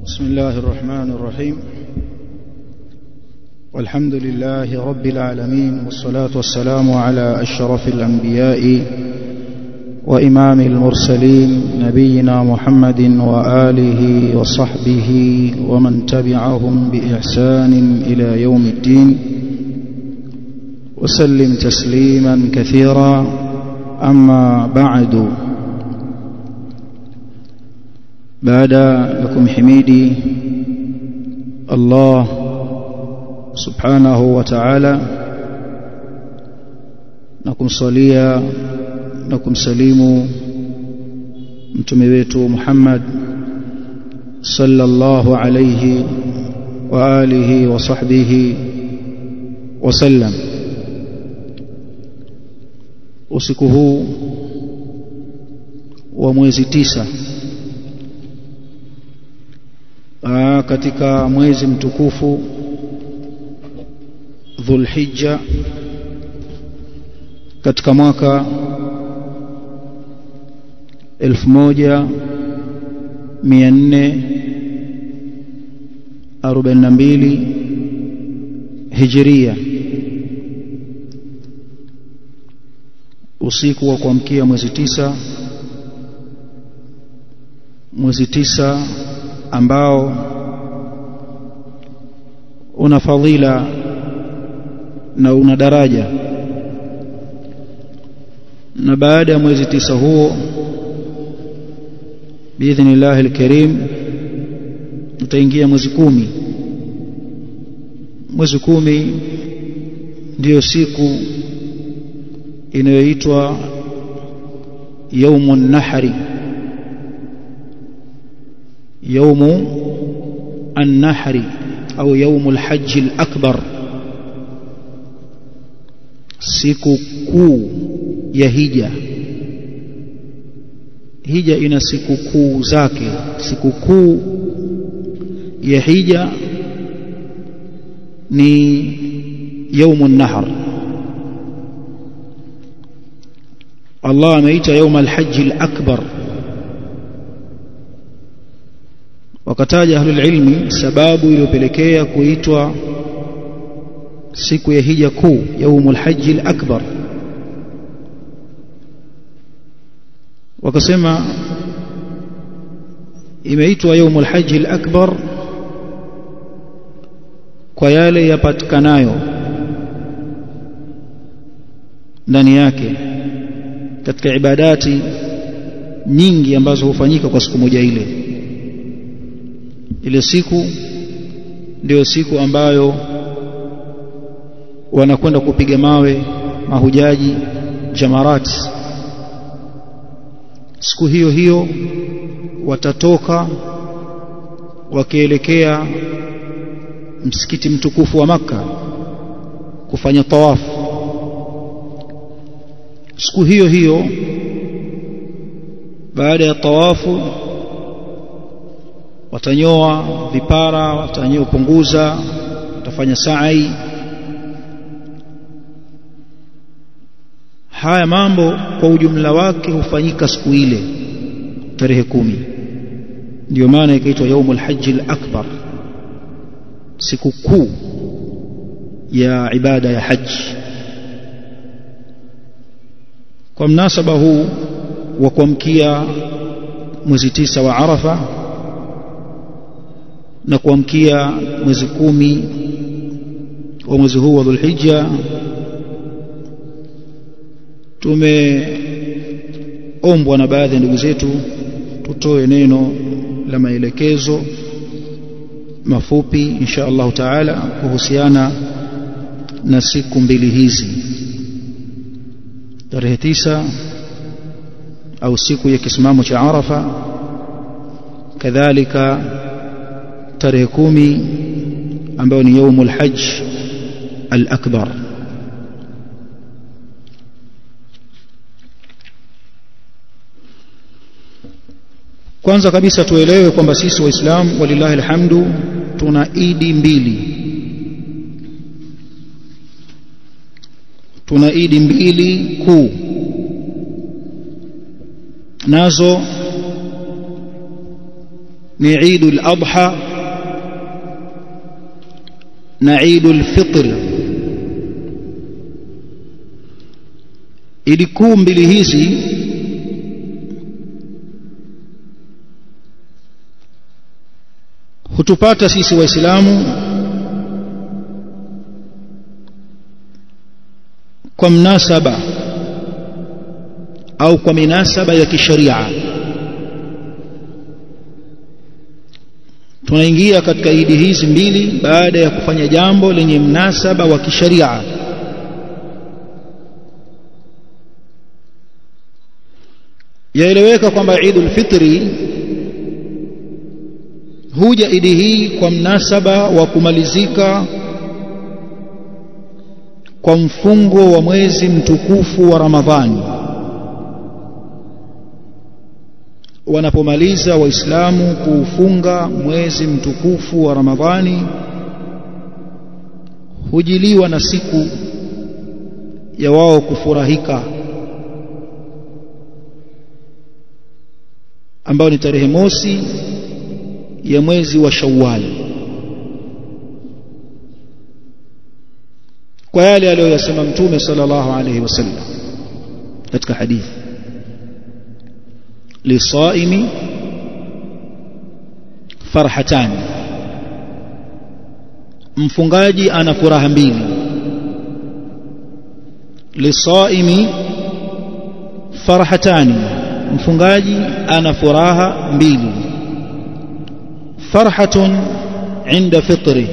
بسم الله الرحمن الرحيم والحمد لله رب العالمين والصلاة والسلام على أشرف الأنبياء وإمام المرسلين نبينا محمد وآله وصحبه ومن تبعهم بإحسان إلى يوم الدين وسلم تسليما كثيرا أما بعد baada ya kumhimidi Allah subhanahu wa ta'ala na kumsalia na kumsalimu mtume wetu Muhammad sallallahu alayhi wa alihi wa sahbihi wasallam usiku huu wa mwezi tisa Aa, katika mwezi mtukufu Dhulhijja katika mwaka 1442 Hijria usiku wa kuamkia mwezi tisa mwezi tisa ambao una fadhila na una daraja na baada ya mwezi tisa huo biidhnillah alkarim utaingia mwezi kumi mwezi kumi ndiyo siku inayoitwa yaumun nahri يوم النحر أو يوم الحج الأكبر siku kuu ya hija hija ina siku kuu zake siku kuu ya hija ni yaumun nahr Allah ameita yaum alhajj alakbar wakataja ahlul ilmi sababu iliyopelekea kuitwa siku ya hija kuu yaumul hajji al-akbar wakasema imeitwa yaumul hajji al-akbar kwa yale yapatikanayo ndani yake katika ibadati nyingi ambazo hufanyika kwa siku moja ile ile siku ndio siku ambayo wanakwenda kupiga mawe mahujaji jamarat siku hiyo hiyo watatoka wakielekea msikiti mtukufu wa maka kufanya tawafu siku hiyo hiyo baada ya tawafu watanyoa vipara watanyoa punguza watafanya sa'i haya mambo kwa ujumla wake hufanyika siku ile tarehe kumi ndio maana ikaitwa yaumul hajji al-akbar siku kuu ya ibada ya haji kwa mnasaba huu wa kuamkia mwezi tisa wa Arafa na kuamkia mwezi kumi wa mwezi huu wa Dhulhijja tumeombwa na baadhi ya ndugu zetu tutoe neno la maelekezo mafupi insha Allah taala kuhusiana na siku mbili hizi tarehe tisa au siku ya kisimamo cha Arafa kadhalika tarehe kumi ambayo ni yaumul hajj al-akbar kwanza kabisa tuelewe kwamba sisi waislamu walillahi alhamdu tuna idi mbili tuna idi mbili kuu nazo ni Eidul Adha na Eidul Fitr Idi kuu mbili hizi hutupata sisi waislamu kwa mnasaba au kwa minasaba ya kisharia tunaingia katika idi hizi mbili baada ya kufanya jambo lenye mnasaba wa kisharia yaeleweka kwamba Eidul Fitri huja idi hii kwa mnasaba wa kumalizika kwa mfungo wa mwezi mtukufu wa Ramadhani wanapomaliza waislamu kuufunga mwezi mtukufu wa Ramadhani hujiliwa na siku ya wao kufurahika ambayo ni tarehe mosi ya mwezi wa Shawwal kwa yale aliyoyasema mtume sallallahu alayhi wasallam katika hadithi lisaimi farhatan mfungaji ana furaha mbili lisaimi farhatani mfungaji ana furaha mbili farhatun inda fitri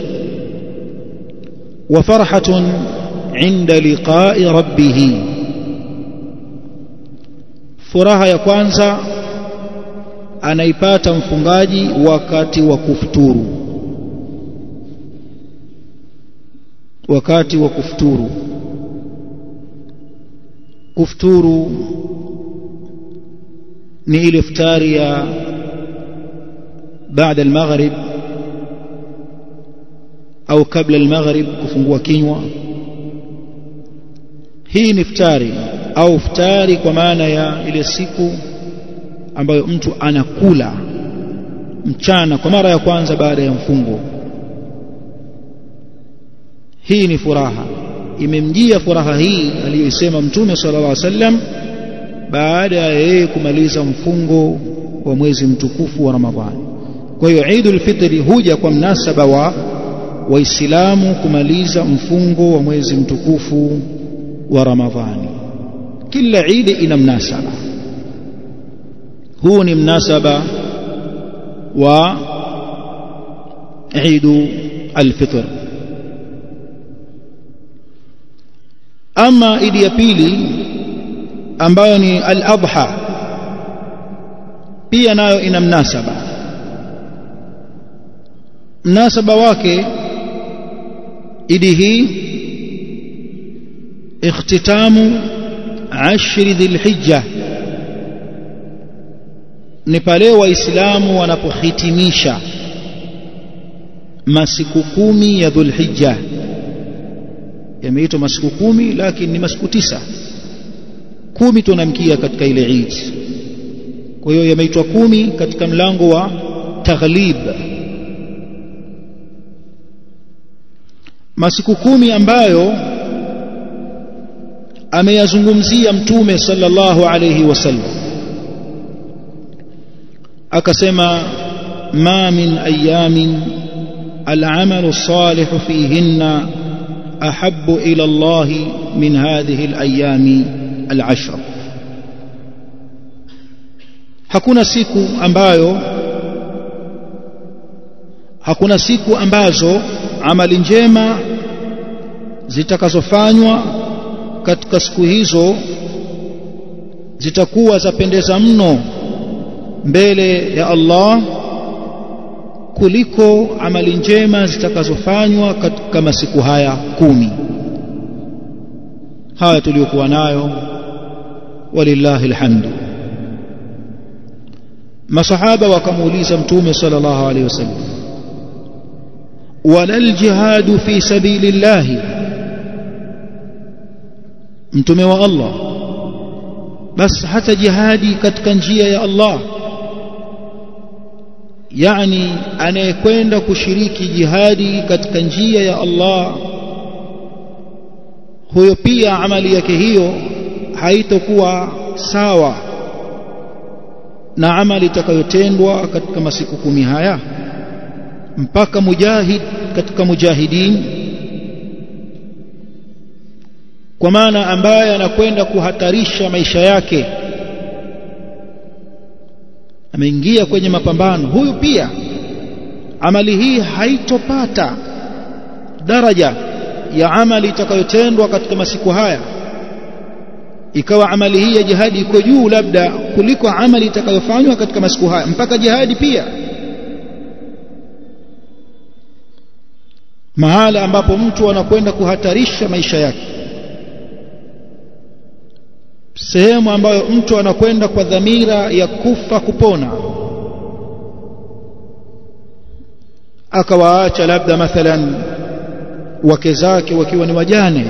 wa farhatun inda liqa'i rabbih furaha ya kwanza anaipata mfungaji wakati wa kufuturu wakati wa kufuturu kufuturu ni ile iftari ya baada al-maghrib au kabla al-maghrib kufungua kinywa hii ni iftari au iftari kwa maana ya ile siku ambayo mtu anakula mchana kwa mara ya kwanza baada ya mfungo hii ni furaha imemjia furaha hii aliyoisema mtume sallallahu alaihi wasallam baada ya yeye kumaliza mfungo wa mwezi mtukufu wa Ramadhani kwa hiyo Eidul Fitri huja kwa mnasaba wa waislamu kumaliza mfungo wa mwezi mtukufu wa Ramadhani kila Eid ina mnasaba huu ni mnasaba wa Eid al-Fitr ama idi ya pili ambayo ni al-adha pia nayo ina mnasaba mnasaba wake idi hii ikhtitamu ashri dhilhijja ni pale waislamu wanapohitimisha masiku kumi ya dhulhijja yameitwa masiku kumi lakini ni masiku tisa kumi tunamkia katika ile Eid kwa hiyo yameitwa kumi katika mlango wa taghlib masiku kumi ambayo ameyazungumzia mtume sallallahu alayhi wasallam akasema ma min ayamin العمل الصالح فيهن أحب إلى الله من هذه الأيام العشر hakuna siku ambayo hakuna siku ambazo amali njema zitakazofanywa katika siku hizo zitakuwa zapendeza mno mbele ya Allah kuliko amali njema zitakazofanywa katika masiku haya kumi haya tuliyokuwa nayo walillahi alhamdu masahaba wakamuuliza mtume sallallahu alaihi wasallam wala aljihadu fi sabilillah mtume wa Allah bas hata jihadi katika njia ya Allah yani anayekwenda kushiriki jihadi katika njia ya Allah huyo pia amali yake hiyo haitokuwa sawa na amali itakayotendwa katika masiku kumi haya mpaka mujahid katika mujahidin kwa maana ambaye anakwenda kuhatarisha maisha yake ameingia kwenye mapambano huyu pia amali hii haitopata daraja ya amali itakayotendwa katika masiku haya ikawa amali hii ya jihadi iko juu labda kuliko amali itakayofanywa katika masiku haya mpaka jihadi pia mahala ambapo mtu anakwenda kuhatarisha maisha yake sehemu ambayo mtu anakwenda kwa dhamira ya kufa kupona akawaacha labda mathalan wake zake wakiwa ni wajane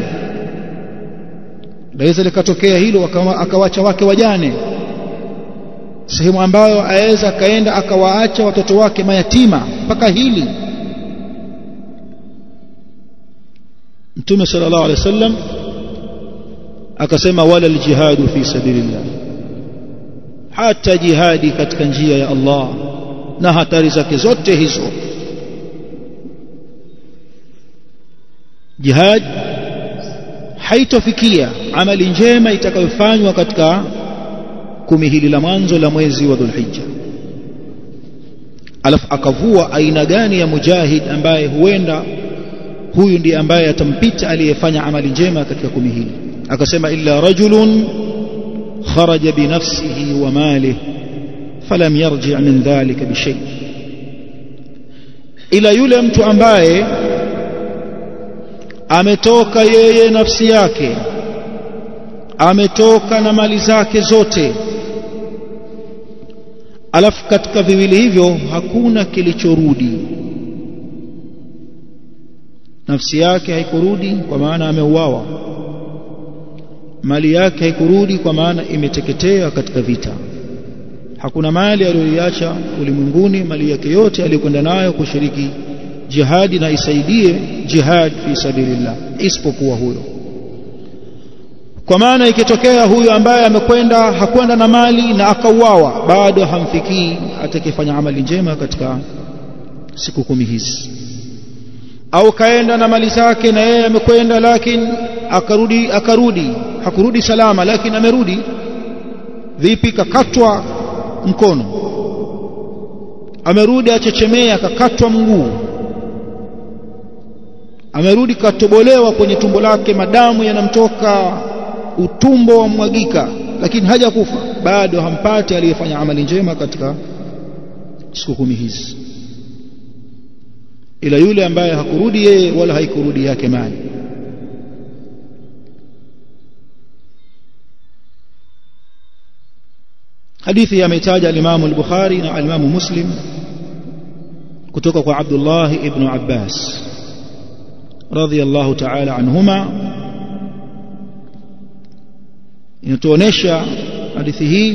laweza likatokea hilo akawacha wake wajane sehemu ambayo aweza akaenda akawaacha watoto wake mayatima mpaka hili mtume sallallahu alaihi wasallam akasema wala aljihadu fi sabilillah hata jihadi katika njia ya Allah na hatari zake zote hizo jihad haitofikia amali njema itakayofanywa katika kumi hili la mwanzo la mwezi wa Dhulhijja alafu akavua aina gani ya mujahid ambaye huenda huyu ndiye ambaye atampita aliyefanya amali njema katika kumi hili akasema illa rajulun kharaja binafsihi wa malih falam yarji min dhalika bishay ila yule mtu ambaye ametoka yeye nafsi yake ametoka na mali zake zote alafu katika viwili hivyo hakuna kilichorudi nafsi yake haikurudi kwa maana ameuawa mali yake haikurudi kwa maana imeteketea katika vita hakuna mali aliyoiacha ulimwenguni mali yake yote aliyokwenda nayo kushiriki jihadi na isaidie jihad fi sabilillah isipokuwa huyo kwa maana ikitokea huyu ambaye amekwenda hakwenda na mali na akauawa bado hamfikii atakayefanya amali njema katika siku kumi hizi au kaenda na mali zake na yeye amekwenda lakini akarudi akarudi hakurudi salama lakini amerudi vipi kakatwa mkono amerudi achechemea kakatwa mguu amerudi katobolewa kwenye tumbo lake madamu yanamtoka utumbo wa mwagika lakini hajakufa bado hampati aliyefanya amali njema katika siku kumi hizi ila yule ambaye hakurudi yeye wala haikurudi yake mali hadithi yametaja al-Imam al-Bukhari na al-Imam Muslim kutoka kwa Abdullah ibn Abbas radhiyallahu ta'ala anhuma inatuonesha hadithi hii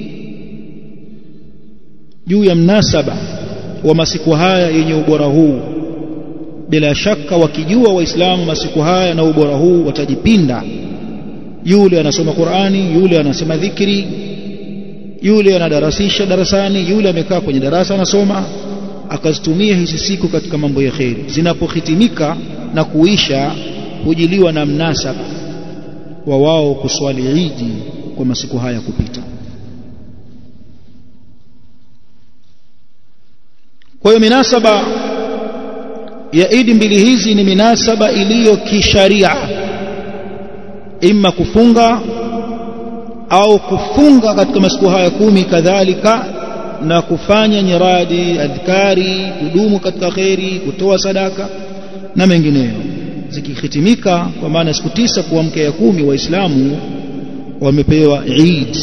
juu ya mnasaba wa masiku haya yenye ubora huu bila shaka wakijua waislamu masiku haya na ubora huu watajipinda yule anasoma Qur'ani yule anasema dhikri yule anadarasisha darasani yule amekaa kwenye darasa anasoma akazitumia hizi siku katika mambo ya kheri zinapohitimika na kuisha hujiliwa na mnasaba wa wao kuswali idi kwa masiku haya kupita kwa hiyo minasaba ya idi mbili hizi ni minasaba iliyo kisharia imma kufunga au kufunga katika masiku haya kumi kadhalika na kufanya nyiradi adhkari kudumu katika kheri kutoa sadaka na mengineyo zikihitimika kwa maana siku tisa kuamkia ya kumi waislamu wamepewa Eid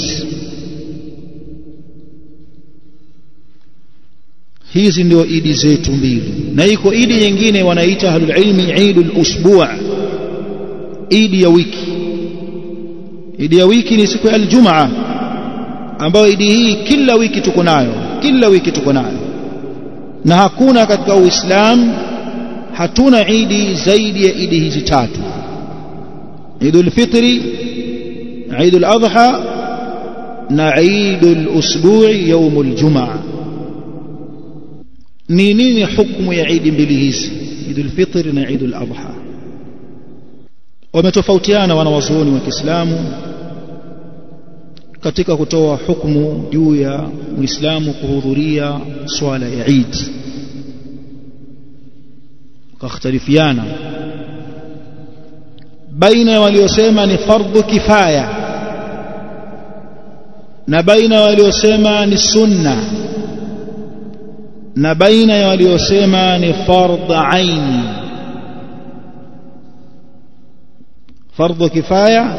hizi ndio idi zetu mbili na iko idi nyingine wanaita ahlul ilmi Eidul usbu' idi ya wiki idi ya wiki ni siku ya aljumaa ambayo idi hii kila wiki tuko nayo kila wiki tuko nayo na hakuna katika uislamu hatuna idi zaidi ya idi hizi tatu idul fitri idul adha na idul usbu'i yaumul jumaa ni nini hukumu ya idi mbili hizi idul fitri na idul adha wametofautiana wanawazuoni wa Kiislamu katika kutoa hukumu juu ya Muislamu kuhudhuria swala ya Eid wakakhtalifiana baina ya waliosema ni fardhu kifaya na baina ya waliosema ni sunna na baina ya waliosema ni fardh aini fardhu kifaya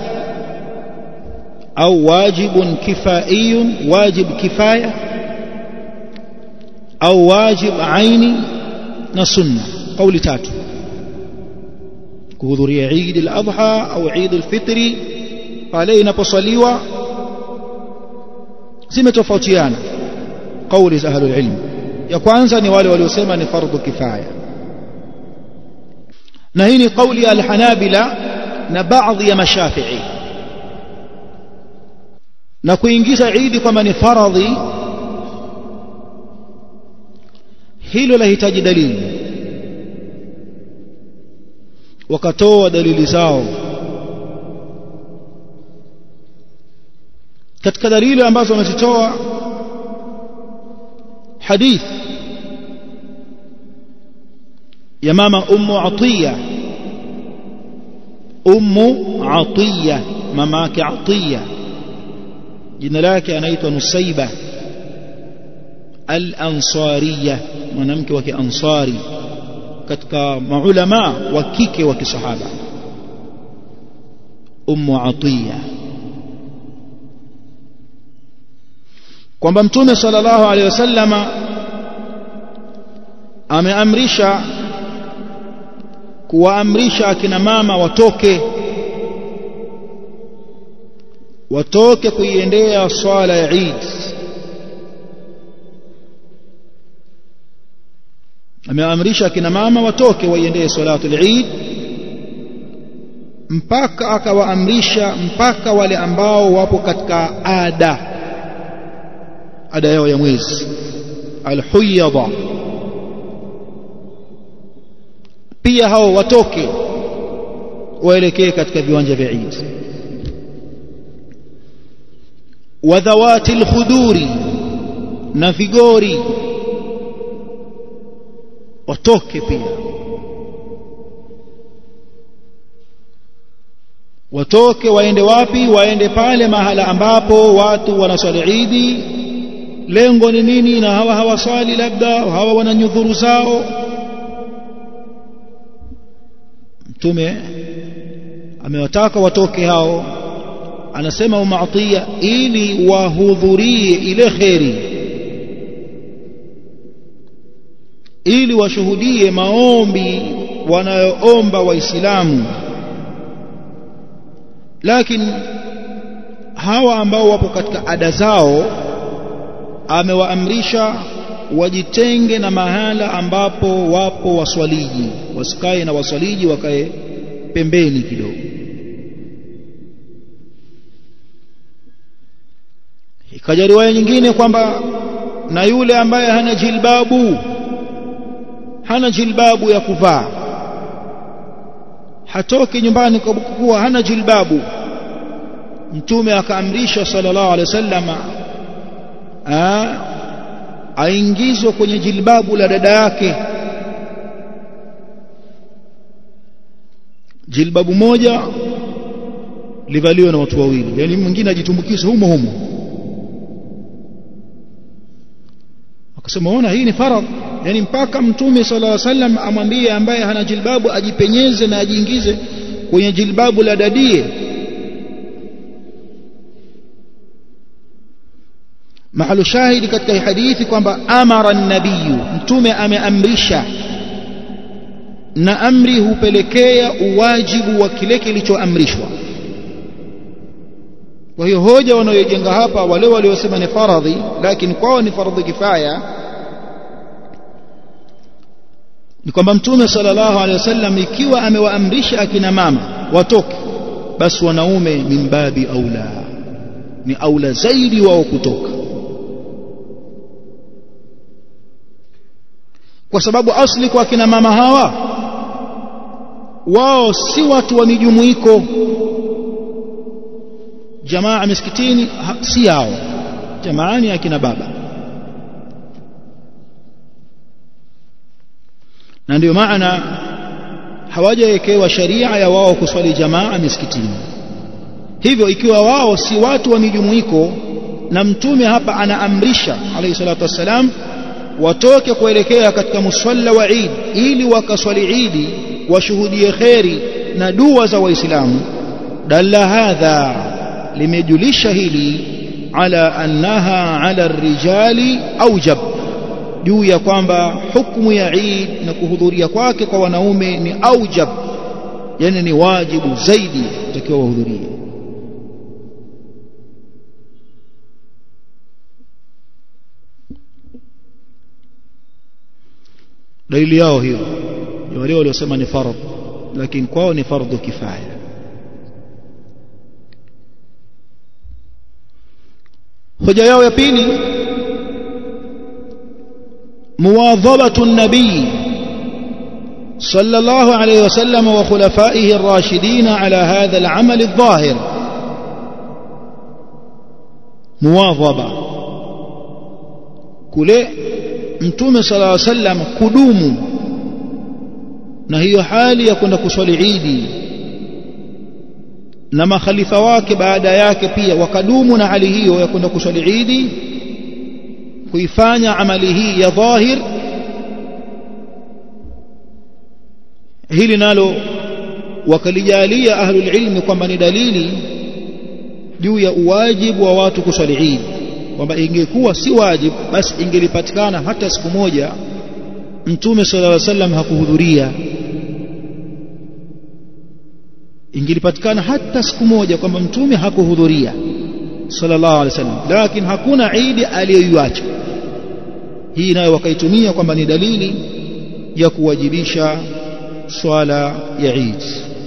au wajibun kifaiyun wajib kifaya au wajib aini na sunna kauli tatu kuhudhuria Eid al-Adha au Eid al-Fitri pale inaposaliwa zimetofautiana kauli za ahlul ilm ya kwanza ni wale waliosema ni fardhu kifaya na hii ni kauli ya al-Hanabila na baadhi ya mashafi'i na kuingiza Eid kwamba ni faradhi hilo lahitaji dalili wakatoa dalili zao katika dalili ambazo wamezitoa hadith ya mama ummu atiya ummu atiya mama yake atiya jina lake anaitwa nusaiba al-ansariya mwanamke wa kiansari katika maulama wa kike wa kisahaba ummu atiya kwamba mtume sallallahu alaihi wasallama ameamrisha kuwaamrisha akina mama watoke watoke kuiendea swala ya Eid ameamrisha akina mama watoke waiendee salatu al-Eid mpaka akawaamrisha mpaka wale ambao wapo katika ada ada yao ya mwezi al-huyadha pia hao watoke waelekee katika viwanja vya Eid wadhawati al-khuduri na vigori watoke pia watoke waende wapi waende pale mahala ambapo watu wanaswali idi lengo ni nini na hawa hawaswali labda hawa wana nyudhuru zao mtume amewataka watoke hao anasema umaatia ili wahudhurie ile kheri ili washuhudie maombi wanayoomba waislamu lakini hawa ambao wapo katika ada zao amewaamrisha wajitenge na mahala ambapo wapo waswaliji wasikae na waswaliji wakae pembeni kidogo ikaja riwaya nyingine kwamba na yule ambaye hana jilbabu hana jilbabu ya kuvaa hatoki nyumbani kwa kuwa hana jilbabu mtume akaamrisha sallallahu alaihi wasallam aingizwe kwenye jilbabu la dada yake jilbabu moja livaliwe na watu wawili yani mwingine ajitumbukize humo humo akasema ona hii ni faradhi yani mpaka mtume sallallahu alaihi wasallam amwambie ambaye hana jilbabu ajipenyeze na ajiingize kwenye jilbabu la dadie mahalu shahidi katika hadithi kwamba amara nabiyu mtume ameamrisha na amri hupelekea uwajibu wa kile kilichoamrishwa kwa hiyo hoja wanayojenga hapa wale waliosema ni faradhi lakini kwao ni faradhi kifaya ni kwamba mtume sallallahu alaihi wasallam ikiwa amewaamrisha akina mama watoke basi wanaume min babi aula ni aula zaidi wao kutoka kwa sababu asli kwa akina mama hawa wao si watu wa mijumuiko jamaa misikitini si yao jamaa ni akina baba na ndio maana hawajawekewa sharia ya wao kuswali jamaa misikitini hivyo ikiwa wao si watu wa mijumuiko na mtume hapa anaamrisha alayhi salatu wassalam watoke kuelekea katika musalla wa Eid ili wakaswali Eid washuhudie kheri na dua za waislamu dalla hadha limejulisha hili ala annaha ala rijali aujab juu ya kwamba hukumu ya Eid na kuhudhuria kwake kwa wanaume ni aujab yani ni wajibu zaidi utakiwa wahudhurie dalili yao hiyo ni wale waliosema ni fardh lakini kwao ni fardhu kifaya hoja yao ya pili مواظبة النبي صلى الله عليه وسلم وخلفائه الراشدين على هذا العمل الظاهر مواظبة كله mtume sala llaw sallam kudumu na hiyo hali ya kwenda kuswali idi na makhalifa wake baada yake pia wakadumu na hali hiyo ya kwenda kuswali idi kuifanya amali hii ya dhahir hili nalo wakalijalia ahlul ilmi kwamba ni dalili juu ya uwajibu wa watu kuswali idi kwamba ingekuwa si wajibu basi ingelipatikana hata siku moja mtume sallallahu alaihi wasallam hakuhudhuria ingelipatikana hata siku moja kwamba mtume hakuhudhuria sallallahu alaihi wasallam lakini hakuna idi aliyoiacha hii nayo wakaitumia kwamba ni dalili ya kuwajibisha swala ya Eid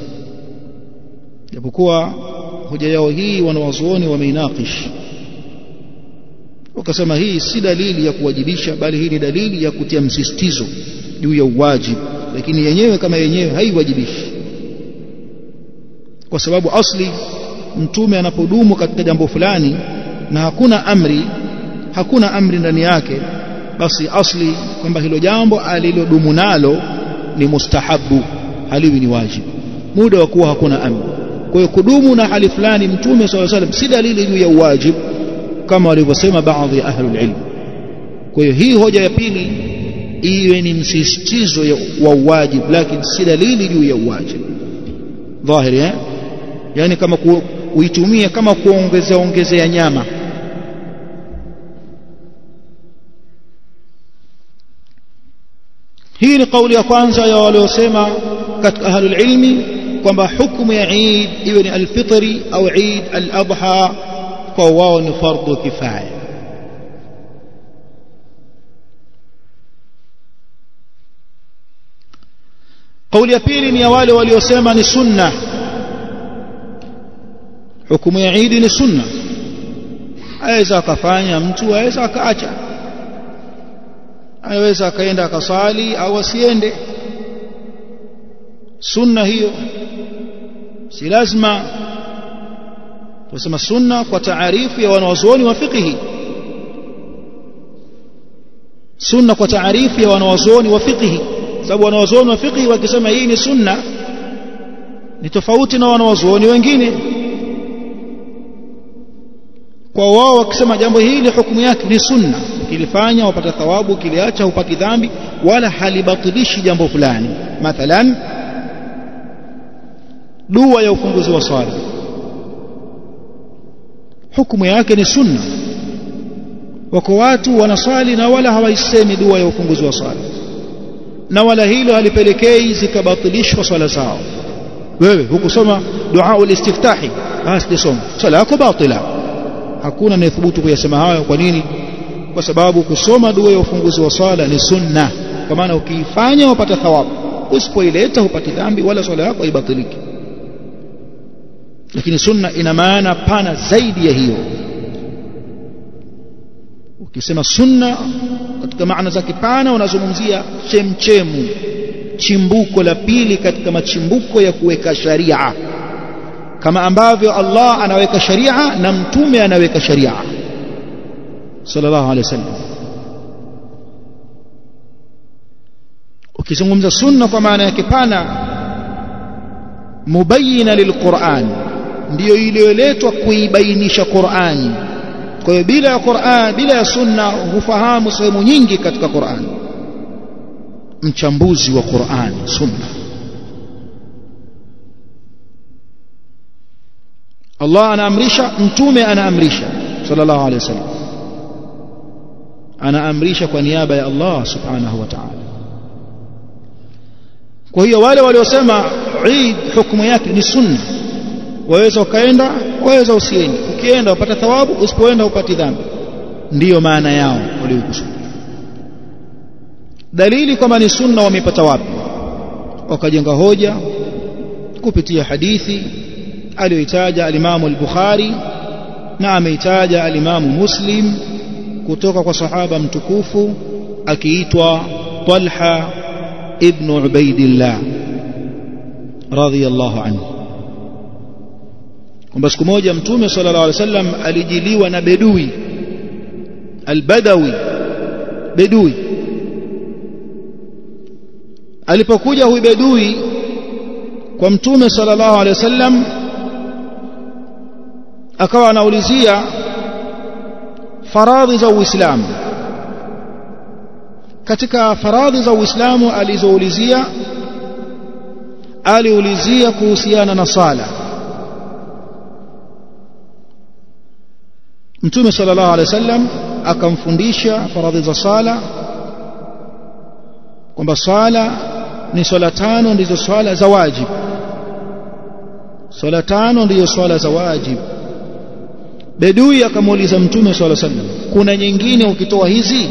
japokuwa hoja yao hii wanawazuoni wameinakish wakasema hii si dalili ya kuwajibisha bali hii ni dalili ya kutia msisitizo juu ya uwajibu lakini yenyewe kama yenyewe haiwajibishi kwa sababu asli mtume anapodumu katika jambo fulani na hakuna amri hakuna amri ndani yake basi asli kwamba hilo jambo alilodumu nalo ni mustahabu haliwi ni wajibu muda wa kuwa hakuna amri kwa hiyo kudumu na hali fulani mtume swalla salam si dalili juu ya uwajibu kama walivyosema baadhi ya ahlul ilm kwa hiyo hii hoja ya pili iwe ni msisitizo wa uwajibu lakini si dalili juu ya uwajibu dhahiri eh yani kama ku, uitumie kama kuongezea ongezea nyama hii ni kauli ya kwanza ya waliosema katika ahlul ilmi kwamba hukumu ya Eid iwe ni alfitri au Eid al-adha kwa wao ni fardhu kifaya kauli ya pili ni ya wale waliosema ni sunna hukumu ya Eid ni sunna aweza akafanya mtu aweza akaacha anaweza akaenda akasali au asiende sunna hiyo si lazima tunasema sunna kwa taarifu ya wanawazuoni wa fiqhi sunna kwa taarifu ya wanawazuoni wa fiqhi sababu wanawazuoni wa fiqhi wakisema hii ni sunna ni tofauti na wanawazuoni wengine kwa wao wakisema jambo hili hukumu yake ni sunna ukilifanya wapata thawabu ukiliacha hupati dhambi wala halibatilishi jambo fulani mathalan dua ya ufunguzi wa swala hukumu yake ni sunna wako watu wanaswali na wala hawaisemi dua ya ufunguzi wa swala na wala hilo halipelekei zikabatilishwa swala zao wewe hukusoma dua ulistiftahi hasijasoma swala yako batila hakuna anayethubutu kuyasema hayo kwa nini kwa sababu kusoma dua ya ufunguzi wa swala ni sunna kwa maana ukiifanya upata thawabu usipoileta hupati dhambi wala swala yako haibatiliki lakini sunna ina maana pana zaidi ya hiyo ukisema sunna katika maana zake pana unazungumzia chemchemu chimbuko la pili katika machimbuko ya kuweka sharia kama ambavyo Allah anaweka sharia na mtume anaweka sharia sallallahu alaihi wasallam ukizungumza sunna kwa maana yake pana mubayina lilquran ndiyo iliyoletwa kuibainisha Qur'ani kwa hiyo bila ya Qur'an bila ya sunna hufahamu sehemu nyingi katika Qur'an mchambuzi wa Qur'an sunna Allah anaamrisha mtume anaamrisha sallallahu alaihi wasallam anaamrisha kwa niaba ya Allah subhanahu wa ta'ala kwa hiyo wale waliosema Eid hukumu yake ni sunna waweza ukaenda waweza usiende ukienda upata thawabu usipoenda upati dhambi ndiyo maana yao waliokusudia dalili kwamba ni sunna wamepata wapi wakajenga hoja kupitia hadithi aliyoitaja alimamu al-Bukhari na ameitaja alimamu Muslim kutoka kwa sahaba mtukufu akiitwa Talha ibn Ubaidillah radhiyallahu anhu kwamba siku moja mtume sallallahu alaihi wasallam alijiliwa na bedui albadawi bedui alipokuja huyu bedui kwa mtume sallallahu alaihi wasallam akawa anaulizia faradhi za Uislamu katika faradhi za Uislamu alizoulizia aliulizia kuhusiana na sala Mtume sallallahu alaihi wasallam akamfundisha faradhi za sala kwamba sala ni swala tano ndizo swala za wajibu swala tano ndizo swala za wajibu bedui akamuuliza mtume sallallahu alaihi wasallam kuna nyingine ukitoa hizi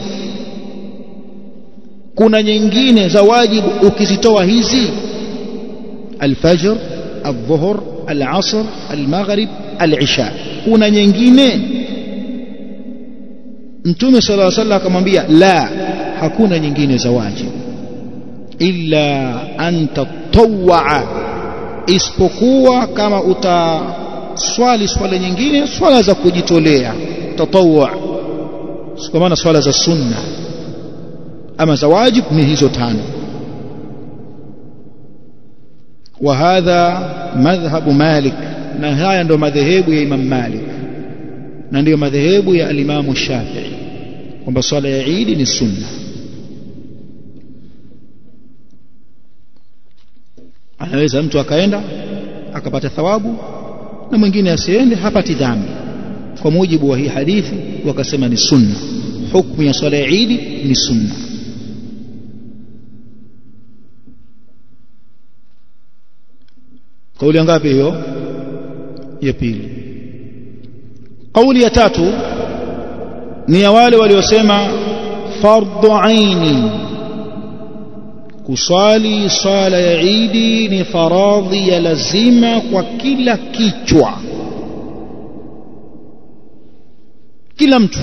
kuna nyingine za wajibu ukizitoa hizi alfajr الظهر العصر المغرب العشاء kuna nyingine mtume sallallahu alaihi wasallam akamwambia la hakuna nyingine za wajibu illa an tatawwa isipokuwa kama utaswali swala nyingine swala za kujitolea tatawwa kwa maana swala za sunna ama za wajibu ni hizo tano وهذا مذهب مالك na haya ndo madhehebu ya Imam Malik na ndiyo madhehebu ya alimamu Shafi'i kwamba swala ya Eid ni sunna anaweza mtu akaenda akapata thawabu na mwingine asiende hapati dhambi kwa mujibu wa hii hadithi wakasema ni sunna hukumu ya swala ya Eid ni sunna kauli ngapi hiyo ya pili kauli ya tatu ni ya wale waliosema fardhu aini kuswali swala ya idi ni faradhi ya lazima kwa kila kichwa kila mtu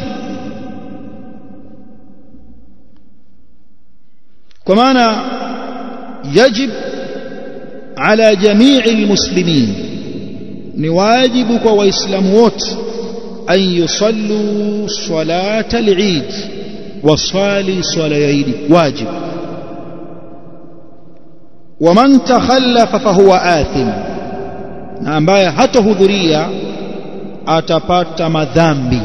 kwa maana yajib ala jamii almuslimin ni wajibu kwa waislamu wote an yusallu salata al-eid wasali swala ya idi wajib waman takhallafa fahuwa athim na ambaye hatahudhuria atapata madhambi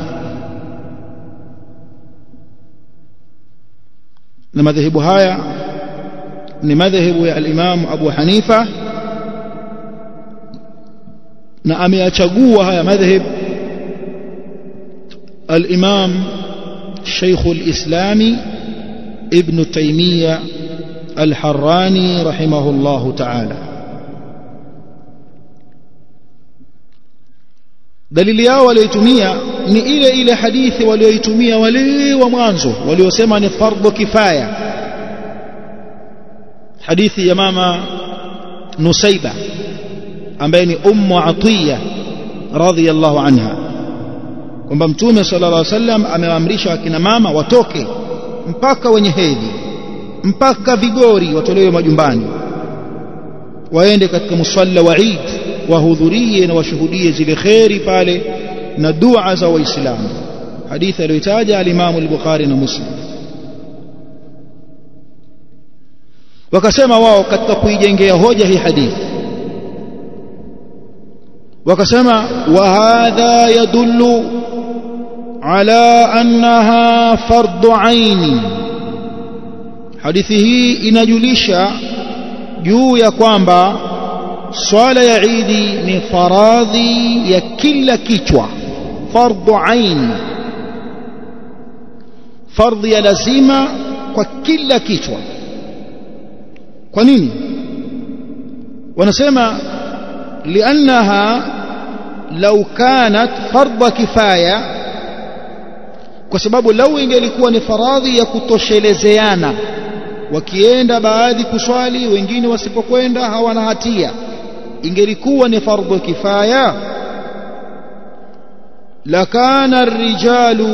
na madhehebu haya ni madhehebu ya al-Imam Abu Hanifa na ameyachagua haya madhhab al-Imam Sheikh al-Islami Ibn Taymiyyah al-Harrani rahimahullah ta'ala dalili yao walioitumia ni ile ile hadithi walioitumia wale wa mwanzo waliosema ni fardhu kifaya hadithi ya mama Nusaiba ambaye ni ummu Atiya radhiyallahu anha kwamba mtume sallallahu alaihi wasallam amewaamrisha akina mama watoke mpaka wenye hedhi mpaka vigori watolewe majumbani waende katika musalla wa Eid wahudhurie na washuhudie zile kheri pale na dua za waislamu hadithi aliyotaja alimamu al-Bukhari na Muslim wakasema wao katika kuijengea hoja hii hadithi wakasema wa hadha yadullu ala annaha fardu aini hadithi hii inajulisha juu ya kwamba swala ya idi ni faradhi ya kila kichwa fardu ain fardhi ya lazima kwa kila kichwa kwa nini wanasema liannaha lau kanat fardha kifaya kwa sababu lau ingelikuwa ni faradhi ya kutoshelezeana wakienda baadhi kuswali wengine wasipokwenda hawana hatia ingelikuwa ni fardhu kifaya lakana الرجال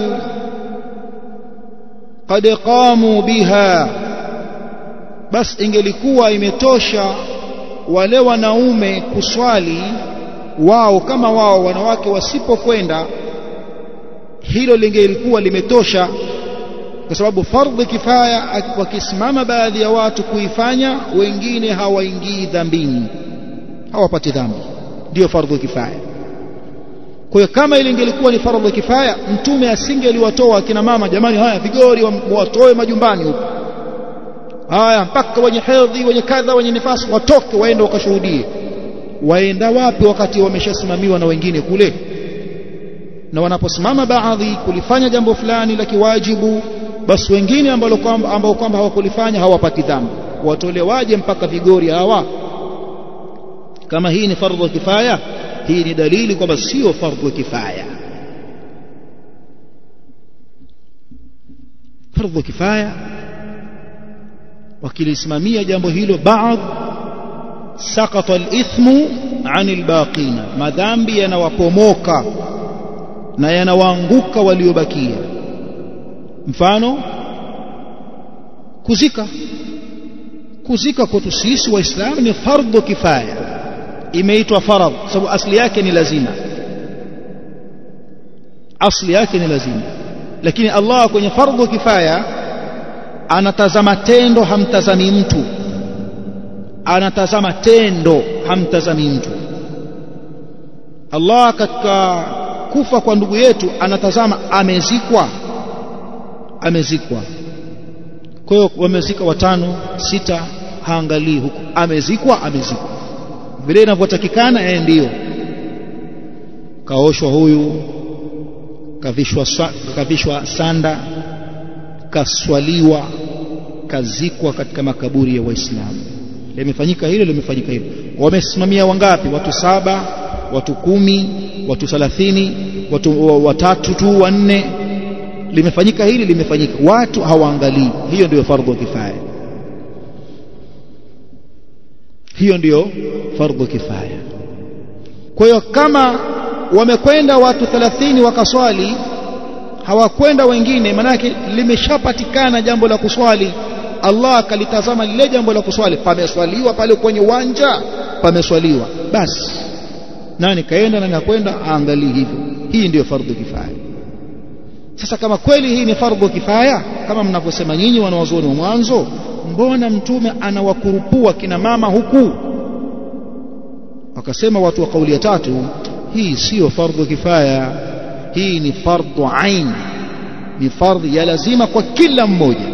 قد قاموا بها bas ingelikuwa imetosha wale wanaume kuswali wao kama wao wanawake wasipokwenda hilo lingelikuwa limetosha kwa sababu fardhi kifaya wakisimama baadhi ya watu kuifanya wengine hawaingii dhambini hawapati dhambi ndio fardhu kifaya kwa hiyo kama ile ingelikuwa ni fardhu kifaya mtume asingeliwatoa akina mama jamani haya vigori watoe majumbani huko haya mpaka wenye hedhi wenye kadha wenye nifasi watoke waende wakashuhudie waenda wapi wakati wameshasimamiwa na wengine kule na wanaposimama baadhi kulifanya jambo fulani la kiwajibu basi wengine ambao kwamba ambao kwamba hawakulifanya hawapati dhambi watolewaje mpaka vigori hawa kama hii ni fardhu kifaya hii ni dalili kwamba sio fardhu kifaya fardhu kifaya wakilisimamia jambo hilo baadhi sakata alithmu anil baqina madhambi yanawapomoka na yanawaanguka waliobakia mfano kuzika kuzika kwetu sisi waislamu ni fardhu kifaya imeitwa faradh sababu asli yake ni lazima asli yake ni lazima lakini Allah kwenye fardhu kifaya anatazama tendo hamtazami mtu anatazama tendo hamtazami mtu Allah katika kufa kwa ndugu yetu anatazama amezikwa amezikwa kwa hiyo wamezika watano sita haangalii huko amezikwa amezikwa vile inavyotakikana yeye ndiyo kaoshwa huyu kavishwa kavishwa sanda kaswaliwa kazikwa katika makaburi ya waislamu limefanyika hilo limefanyika hilo wamesimamia wangapi watu saba watu kumi watu thalathini watu watatu tu wanne limefanyika hili limefanyika watu hawaangalii hiyo ndiyo fardhu kifaya hiyo ndiyo fardhu kifaya kwa hiyo kama wamekwenda watu 30 wakaswali hawakwenda wengine manake limeshapatikana jambo la kuswali Allah akalitazama lile jambo la kuswali pameswaliwa pale kwenye uwanja pameswaliwa basi nani kaenda nani akwenda aangalie hivyo hii ndiyo fardhu kifaya sasa kama kweli hii ni fardhu kifaya kama mnavyosema nyinyi wanawazuoni wa mwanzo mbona mtume anawakurupua kina mama huku wakasema watu wa kauli ya tatu hii siyo fardhu kifaya hii ni fardhu ain ni fardhi ya lazima kwa kila mmoja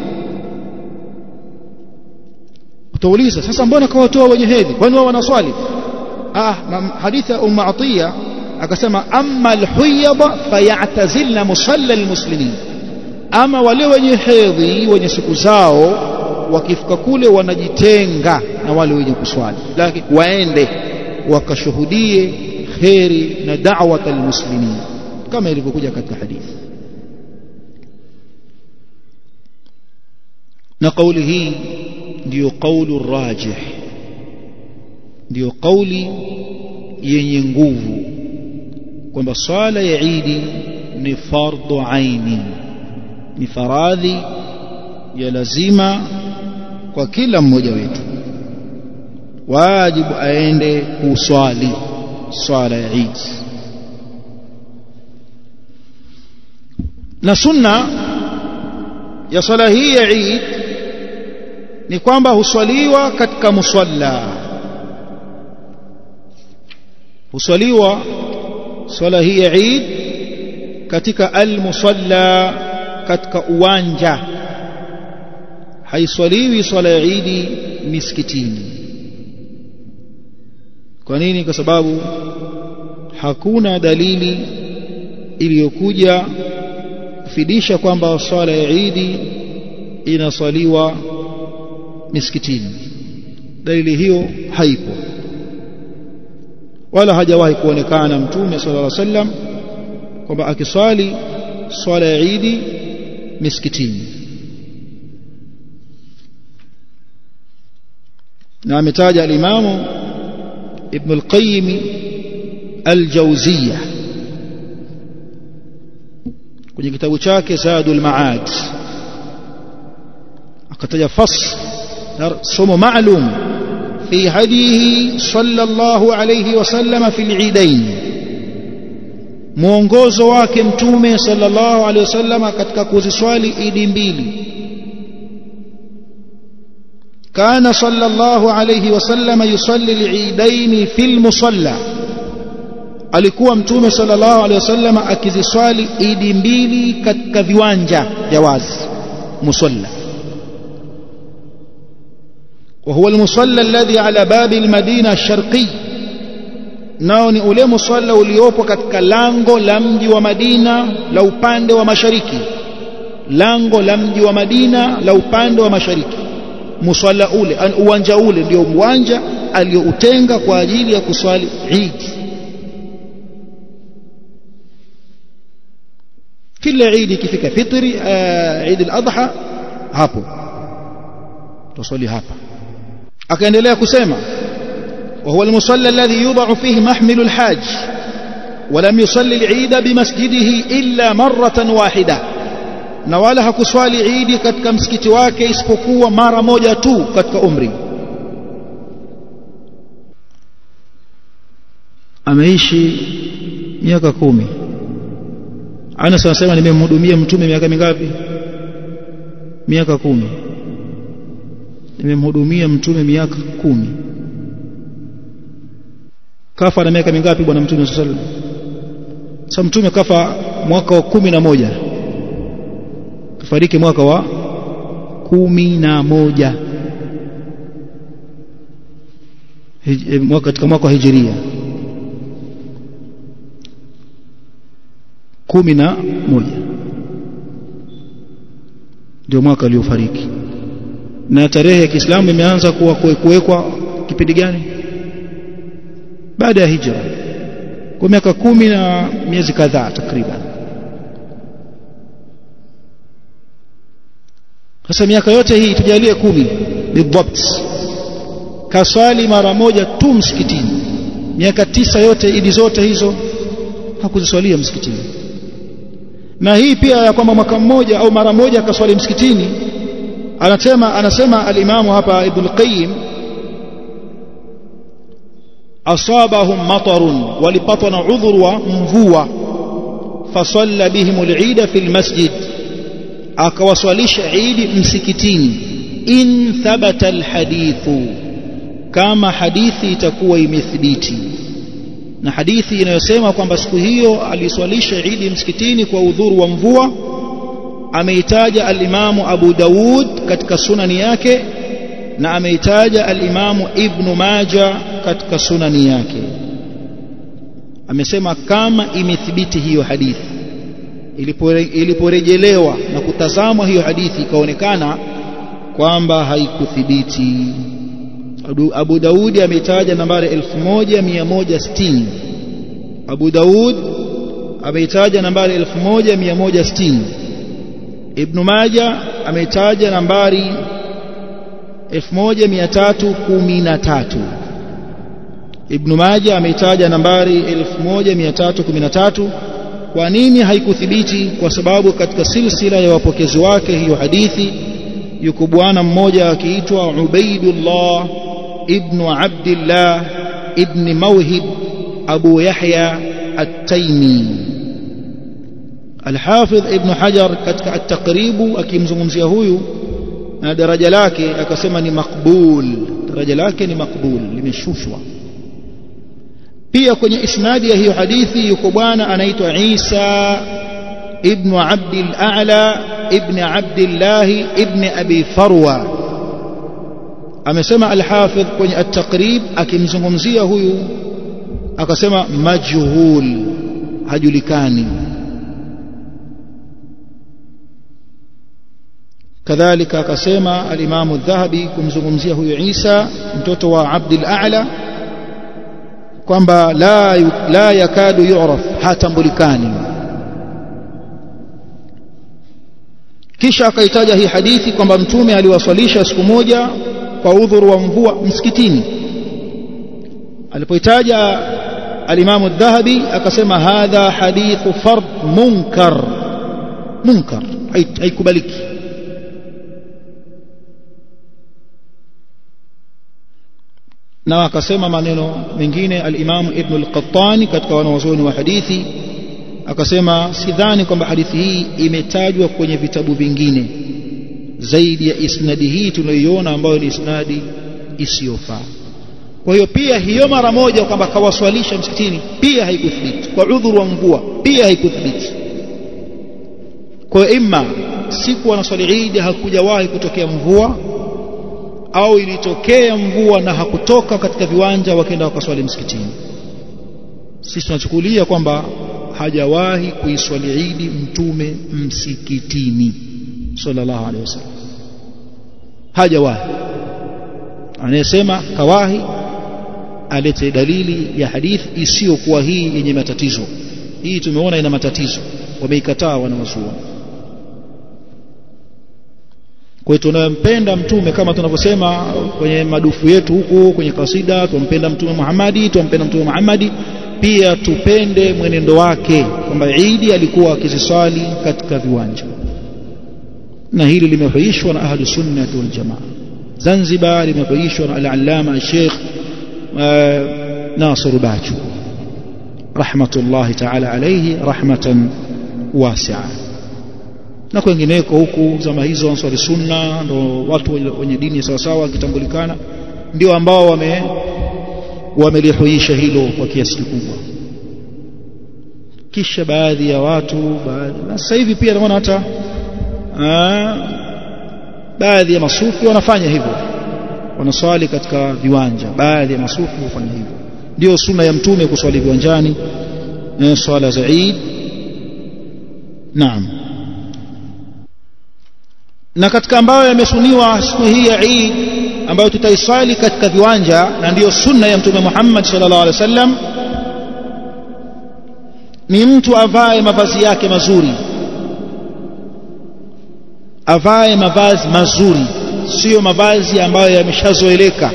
utauliza sasa mbona kawatoa wenye hedhi kwani wao wanaswali ah hadithi ya umma atiya akasema amma alhuyada fayatazilna musalla almuslimin ama wale wenye hedhi wenye siku zao wakifika kule wanajitenga na wale wenye kuswali lakini waende wakashuhudie kheri na da'wat almuslimin kama ilivyokuja katika hadithi na kauli hii ndiyo qaulu rajih ndiyo kauli yenye nguvu kwamba swala ya idi ni fardhu aini ni faradhi ya lazima kwa kila mmoja wetu wajibu aende kuswali swala ya idi na sunna ya swala hii ya idi ni kwamba huswaliwa katika musalla huswaliwa swala hii ya Eid katika al-musalla katika uwanja haiswaliwi swala ya Eid misikitini kwa nini kwa sababu hakuna dalili iliyokuja kufidisha kwamba swala ya Eid inaswaliwa misikitini dalili hiyo haipo wala hajawahi kuonekana mtume sallallahu alaihi wasallam kwamba akiswali swala ya Eid misikitini na ametaja al-Imam Ibn al-Qayyim al-Jawziyya kwenye kitabu chake Zadul Ma'ad akataja fasl somo maalum في هديه صلى الله عليه وسلم في العيدين mwongozo wake mtume sallallahu alaihi wasallam katika kuziswali idi mbili kana sallallahu alaihi wasallam yusalli al-eidain fi al-musalla alikuwa mtume sallallahu alaihi wasallam akiziswali idi mbili katika viwanja vya wazi musalla وهو المصلى الذي على باب المدينة الشرقي nao ni ule musalla uliopo katika lango la mji wa Madina la upande wa mashariki lango la mji wa Madina la upande wa mashariki musalla ule uwanja ule ndio uwanja aliyoutenga kwa ajili ya kuswali Eid kila Eid ikifika fitri Eid al-Adha hapo tuswali hapa akaendelea kusema وهو المصلى الذي يوضع فيه محمل الحاج ولم يصلي العيد بمسجده إلا مرة واحدة na wala hakuswali idi katika msikiti wake isipokuwa mara moja tu katika umri ameishi miaka kumi Anas anasema nimemhudumia mtume miaka mingapi miaka kumi nimemhudumia mtume miaka kumi kafa na miaka mingapi bwana mtume sallallahu alaihi wasallam sasa mtume kafa mwaka wa kumi na moja kafariki mwaka wa kumi na moja mwaka katika mwaka wa hijiria kumi na moja ndio mwaka aliofariki na tarehe ya Kiislamu imeanza kuwa kuwekwa kipindi gani baada ya hijra kwa miaka kumi na miezi kadhaa takriban sasa miaka yote hii tujalie kumi bidhabt kaswali mara moja tu msikitini miaka tisa yote idi zote hizo hakuziswalia msikitini na hii pia ya kwamba mwaka mmoja au mara moja akaswali msikitini anasema anasema alimamu hapa ibn qayyim asabahum matarun walipatwa na udhuru wa mvua fasalla bihim al-eid fi al-masjid akawaswalisha idi msikitini in thabata alhadithu kama hadithi itakuwa imethibiti na hadithi inayosema kwamba siku hiyo aliswalisha idi msikitini kwa udhuru wa mvua ameitaja alimamu Abu Daud katika sunani yake na ameitaja alimamu Ibn Maja katika sunani yake amesema kama imethibiti hiyo hadithi iliporejelewa na kutazamwa hiyo hadithi ikaonekana kwamba haikuthibiti Abu Daudi ameitaja nambari 1160 Abu Daud ameitaja nambari 1160 Ibn Majah ameitaja nambari 1313 Ibn Majah ameitaja nambari 1313 kwa nini haikuthibiti kwa sababu katika silsila ya wapokezi wake hiyo hadithi yuko bwana mmoja akiitwa Ubaidullah ibn Abdullah ibn Mawhib Abu Yahya At-Taymi Al-Hafidh Ibn Hajar katika At-Taqrib akimzungumzia huyu na daraja lake akasema ni makbul daraja lake ni makbul limeshushwa pia kwenye isnadi ya hiyo hadithi yuko bwana anaitwa Isa ibn Abdul A'la ibn Abdullah ibn Abi Farwa amesema al-Hafidh kwenye at-Taqrib akimzungumzia huyu akasema majhul hajulikani kadhalika akasema al-Imam adh-Dhahabi kumzungumzia huyu Isa mtoto wa Abdul A'la kwamba la la yakadu yu'raf hatambulikani kisha akaitaja hii hadithi kwamba mtume aliwaswalisha siku moja kwa udhuru wa mvua msikitini alipoitaja alimamu dhahabi akasema hadha hadithu fard munkar munkar haikubaliki na akasema maneno mengine alimamu ibn al-qattani katika wanawazuoni wa hadithi akasema sidhani kwamba hadithi hii imetajwa kwenye vitabu vingine zaidi ya isnadi hii tunayoiona ambayo ni isnadi isiyofaa kwa hiyo pia hiyo mara moja kwamba kawaswalisha msikitini pia haikuthibiti kwa udhuru wa mvua pia haikuthibiti kwa hiyo imma siku wanaswali Eid hakujawahi kutokea mvua au ilitokea mvua na hakutoka katika viwanja wakaenda wakaswali msikitini sisi tunachukulia kwamba hajawahi kuiswali Eid mtume msikitini sallallahu alaihi wasallam hajawahi anayesema kawahi alete dalili ya hadithi isiyokuwa hii yenye matatizo hii tumeona ina matatizo wameikataa wanawazuoni kwa hiyo tunampenda mtume kama tunavyosema kwenye madufu yetu huku kwenye kasida tumpenda mtume Muhammadi tumpenda mtume Muhammadi pia tupende mwenendo wake kwamba Eid alikuwa akiziswali katika viwanja na hili limehuishwa na ahlu sunnah wal jamaa Zanzibar limehuishwa na al-allama Sheikh Nasir Bachu rahmatullahi ta'ala alayhi rahmatan wasi'a na kwengineko huku zama hizo answari sunna ndo watu wenye dini sawa sawa wakitambulikana ndio ambao wame wamelihuisha hilo kwa kiasi kikubwa kisha baadhi ya watu baadhi na sasa hivi pia naona hata baadhi ya masufi wanafanya hivyo wanaswali katika viwanja baadhi ya masufi hufanya hivyo ndio sunna ya mtume kuswali viwanjani swala za Eid naam na katika ambayo yamesuniwa siku hii ya Eid ambayo tutaiswali katika viwanja na ndiyo sunna ya mtume Muhammad sallallahu alaihi wasallam ni mtu avae mavazi yake mazuri avae mavazi mazuri sio mavazi ambayo yameshazoeleka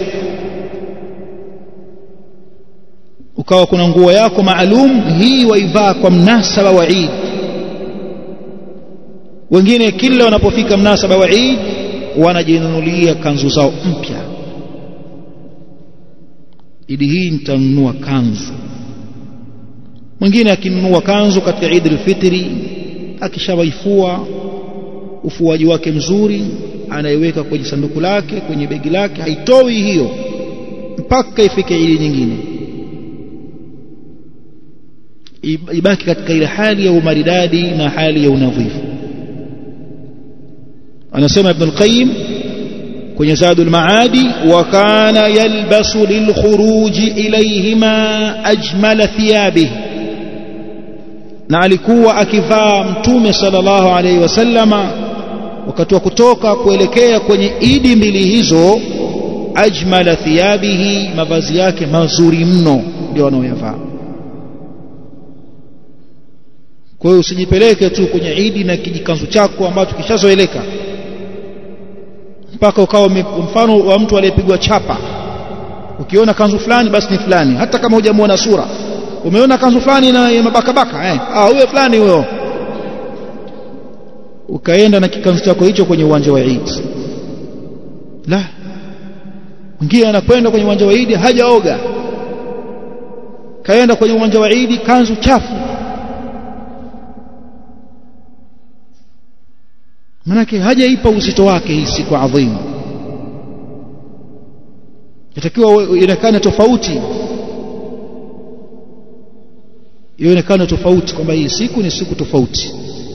ukawa kuna nguo yako maalum hii waivaa kwa mnasaba wa Eid wengine kila wanapofika mnasaba wa Eid wanajinunulia kanzu zao mpya idi hii nitanunua kanzu mwingine akinunua kanzu katika Eid al-Fitri akishawaifua ufuaji wake mzuri anaiweka kwenye sanduku lake kwenye begi lake haitoi hiyo mpaka ifike ili nyingine ibaki katika ile hali ya umaridadi na hali ya unadhifu anasema ibn al-qayyim kwenye zadul maadi wa kana yalbasu lilkhuruji ilayhima ajmala thiyabihi na alikuwa akivaa mtume sallallahu alaihi wasallama wakati wa kutoka kuelekea kwenye idi mbili hizo ajmala thiyabihi mavazi yake mazuri mno ndio wanaoyavaa kwa hiyo usijipeleke tu kwenye idi na kijikanzu chako ambacho kishazoeleka mpaka ukawa mfano wa mtu aliyepigwa chapa ukiona kanzu fulani basi ni fulani hata kama hujamuona sura umeona kanzu fulani na mabakabaka eh ah huyo fulani huyo ukaenda na kikanzu chako hicho kwenye uwanja wa Eid la mwingine anakwenda kwenye uwanja wa Eid hajaoga kaenda kwenye uwanja wa Eid kanzu chafu manake hajaipa uzito wake hii siku adhimu yatakiwa ionekane tofauti ionekane tofauti kwamba hii siku ni siku tofauti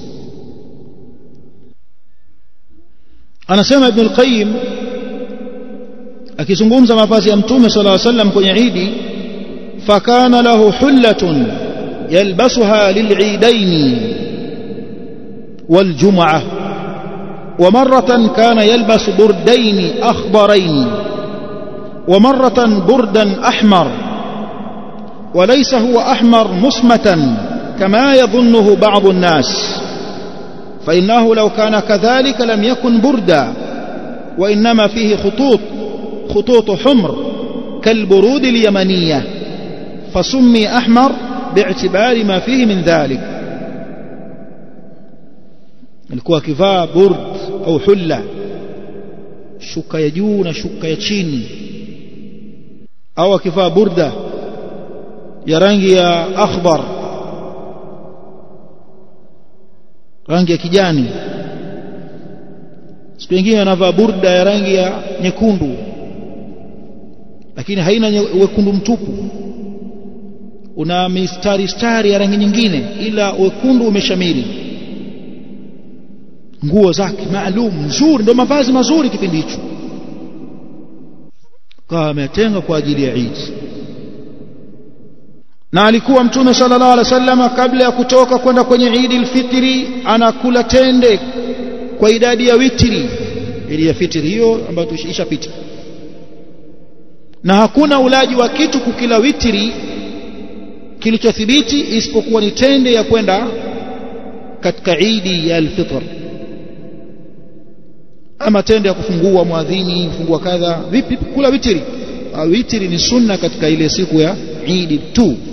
anasema ibn al-qayyim akizungumza mavazi ya mtume sallallahu alaihi wasallam kwenye idi fakana lahu hullatun yalbasuha lil'idain waljum'ah ومرة كان يلبس بردين أخضرين ومرة بردا أحمر وليس هو أحمر مصمتا كما يظنه بعض الناس فإنه لو كان كذلك لم يكن بردا وإنما فيه خطوط خطوط حمر كالبرود اليمنية فسمي أحمر باعتبار ما فيه من ذلك alikuwa akivaa burd au hulla shuka ya juu na shuka ya chini au akivaa burda ya rangi ya akhbar rangi ya kijani siku nyingine anavaa burda ya rangi ya nyekundu lakini haina wekundu mtupu una mistari stari ya rangi nyingine ila wekundu umeshamiri nguo zake maalum nzuri ndio mavazi mazuri kipindi hicho kawa ametenga kwa ajili ya Eid na alikuwa mtume sallallahu alaihi wasallam kabla ya kutoka kwenda kwenye Eid al-Fitri anakula tende kwa idadi ya witri ili ya fitri hiyo ambayo tuishapita na hakuna ulaji wa kitu kukila witri kilichothibiti isipokuwa ni tende ya kwenda katika Eid ya al-Fitr ama tende ya kufungua mwadhini kufungua kadha vipi kula witri witri ni sunna katika ile siku ya Eid tu